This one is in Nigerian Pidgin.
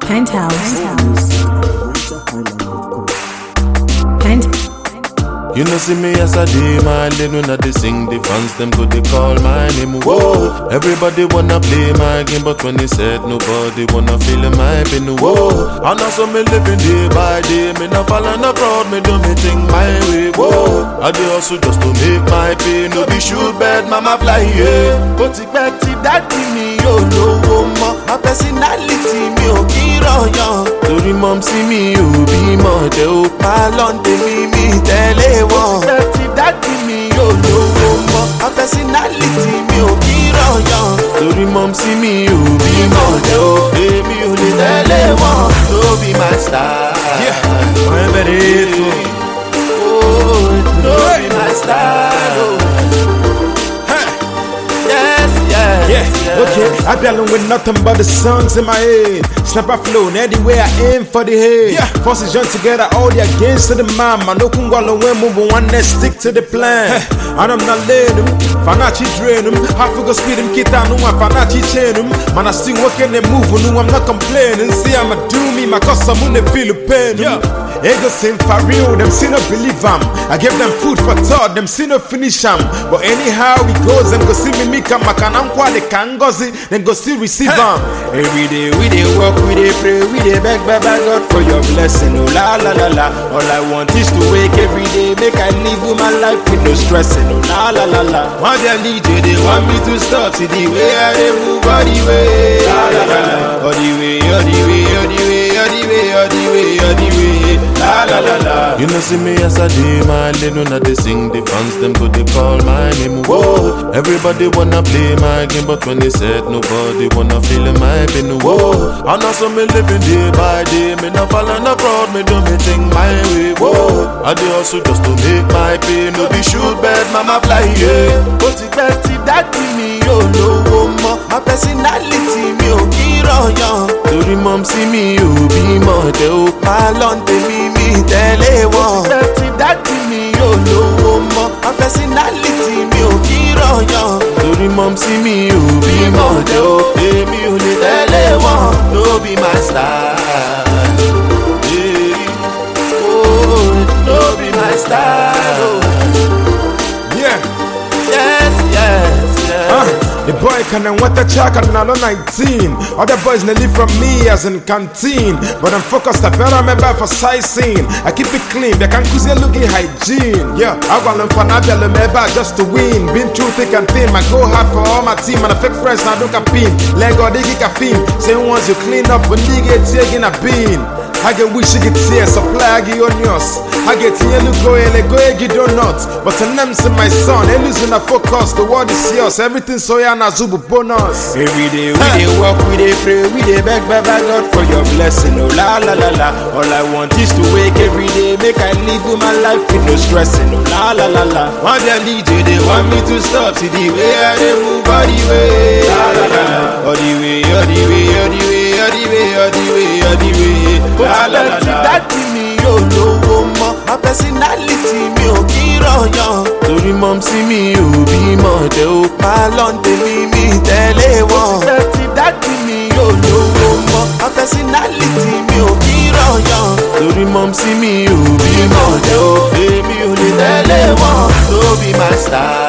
Penthouse. Pent. You know see me as I day my lane when I dey sing the fans them go they call my name whoa Everybody wanna play my game but when they said nobody wanna feel my pain whoa And also me living day by day me not falling abroad me do me thing my way whoa I do also just to make my pay no be shoot bad mama fly yeah But it back to daddy me yo lówó mọ́ my personality mi ò kí rọyàn torí mọ́ sí mi ò bímọ tẹ ó pa lọ́ndẹ̀ mi mi tẹ́lẹ̀ wọn. ó ti pẹ́ tí dádì mi ò lówó mọ́ my personality mi ò kí rọyàn torí mọ́ sí mi ò bímọ tẹ ó èmi ò lè tẹ́lẹ̀ wọn. no be my style. Wherever it is, Oh, no be my style. Oh. Yes, yes, Yeah, yes. okay. I be alone with nothing but the songs in my head. Snapper flow, and anywhere I aim for the head. Yeah, forces join together, all the against to the man. Man, no kungwalo when move one net stick to the plan. And I'm not letting them, Fanachi drain them. Half go speed them, kita no one Fanachi chain them. Man, I still working and moving, no, I'm not complaining. See, I'ma do me, my cause I'm on the feel the pain. Yeah. Ego sing for real, them see no believe am. I give them food for thought, them see no finish am. But anyhow it goes, them go see me make am. Makana nkwa they can go see, then go still receive am. Every day we dey work, we dey pray, we dey beg, beg, beg God for your blessing. Oh la la la la. All I want is to wake every day, make I live with my life with no stressing. Oh la la la la. One day lead you, they want me to stop. See the way I dey move, all the way, la la la la. All the way, all the way, all the way, all the way, all the way, all the way, la la la la. You know see me as I day my lane when I dey sing the fans them go they call my name whoa Everybody wanna play my game but when they said nobody wanna feel my pain whoa And also me living day by day me not falling abroad me do me thing my way whoa I do also just to make my pay no be shoot bad mama fly yeah But it back to daddy me yo lówó mọ́ my personality mi ò kí rọyàn torí mọ́ sí mi ò bímọ tẹ ó pa lọ́ndẹ̀ mi mi tẹ́lẹ̀ wọn. ó ti pẹ́ tí dádì mi ò lówó mọ́ my personality mi ò kí rọyàn torí mọ́ sí mi ò bímọ tẹ ó èmi ò lè tẹ́lẹ̀ wọn. no be my style. Yeah. Oh, no be my style. Oh. Yeah. Yes, yes, yes. Uh, the boy can and what a check and now 19. Other boys they live from me as in canteen. But I'm focused, I better remember for sightseeing. I keep it clean, they can cause looking hygiene. Yeah, I want them for Nadia remember just to win. Been through thick and thin, my go hard for all my team. And I fake friends now don't pin. Lego digi caffeine. Say once you clean up, when you get taking a bean. I get wish you get here, supply I get onions. I get here, look go ele go egi donuts. But the name's in my son, they losing a focus. The world is yours, everything so ya na zubu bonus. Every day we dey work, we dey pray, we dey beg, beg, beg God for your blessing. Oh la la la la. All I want is to wake every day, make I live with my life with no stressing. Oh la la la la. One day lead you, they want me to stop. See the way I dey move, all the way, la la la la. All the way, all the way, all the way, all the way, all the way, all the way. La la la ti la. dádì mi ò lówó mọ́ my personality mi ò kí rọyàn torí mọ́ sí mi ò bímọ tẹ ó pa lọ́ndẹ̀ mi mi tẹ́lẹ̀ wọn. ó ti pẹ́ tí dádì mi ò lówó mọ́ my personality mi ò kí rọyàn torí mọ́ sí mi ò bímọ tẹ ó èmi ò lè tẹ́lẹ̀ wọn. no be my style.